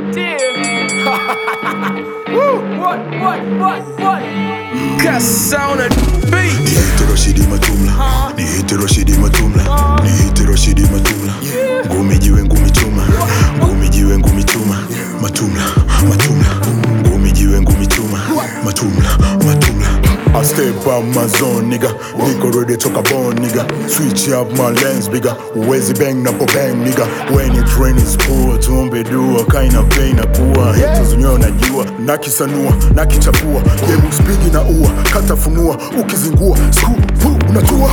Woo! What? What? What? What? Cause on a beat. Niite Rashidi Matumla, niite Rashidi Matumla, niite Rashidi Matumla. Ngumi jiwe ngumi chuma, ngumi jiwe ngumi chuma, Matumla, Matumla. Ngumi jiwe ngumi chuma, Matumla, Matumla. I step up my zone nigga, niko ready toka bone nigga. Switch up my lens bigger, uwezi bang napo bang nigga. When it rain is poor, tuombe dua, kaina pain na kuwa haters wenyewe najua, nakisanua, nakichafua, game spigi na ua, katafunua, ukizingua, screw, pull, unachua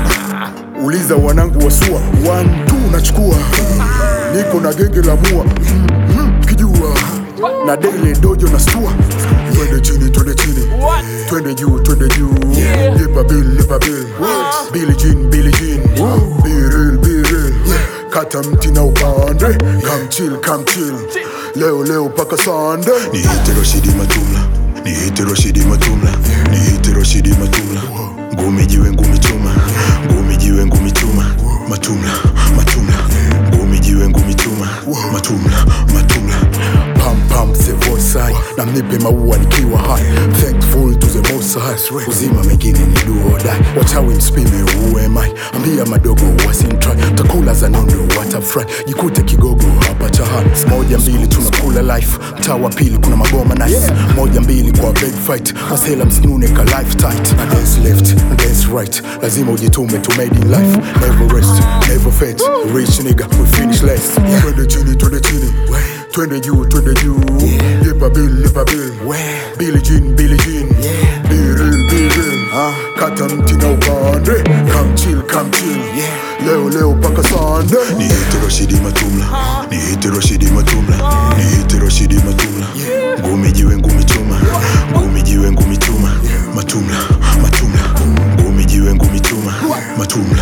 uliza wanangu wasua one two nachukua niko na genge la mua mm, mm, kijua na dele dojo na stua twende chini twende chini What? twende juu twende juu lipa bill lipa bill Billie Jean Billie Jean be real be real kata mti na upande come chill come chill leo leo paka sande niite Rashidi Matumla niite Rashidi Matumla niite Rashidi Matumla ngumi jiwe ngumi chuma ngumi jiwe ngumi chuma Matumla Matumla ngumi jiwe ngumi chuma Matumla Matumla pam pam the voice high na mnipe maua nikiwa high thankful to the most high uzima mengine ni do or die wachawi mspime who am I ambia madogo wasintry takula za nondo watafry jikute kigogo hapa chaha moja mbili tunakula life mtaa wa pili kuna magoma nice moja mbili kwa big fight masela msinune ka life tight na dance left na dance right lazima ujitume to made in life never rest never fade rich nigga we finish last twende chini twende chini twende juu twende juu lipa bill lipa bill Billie Jean Billie Jean be real be real kata mti na upande come chill come chill leo leo paka sande niite Rashidi Matumla niite Rashidi Matumla niite Rashidi Matumla ngumi jiwe ngumi chuma ngumi jiwe ngumi chuma Matumla Matumla ngumi jiwe ngumi chuma Matumla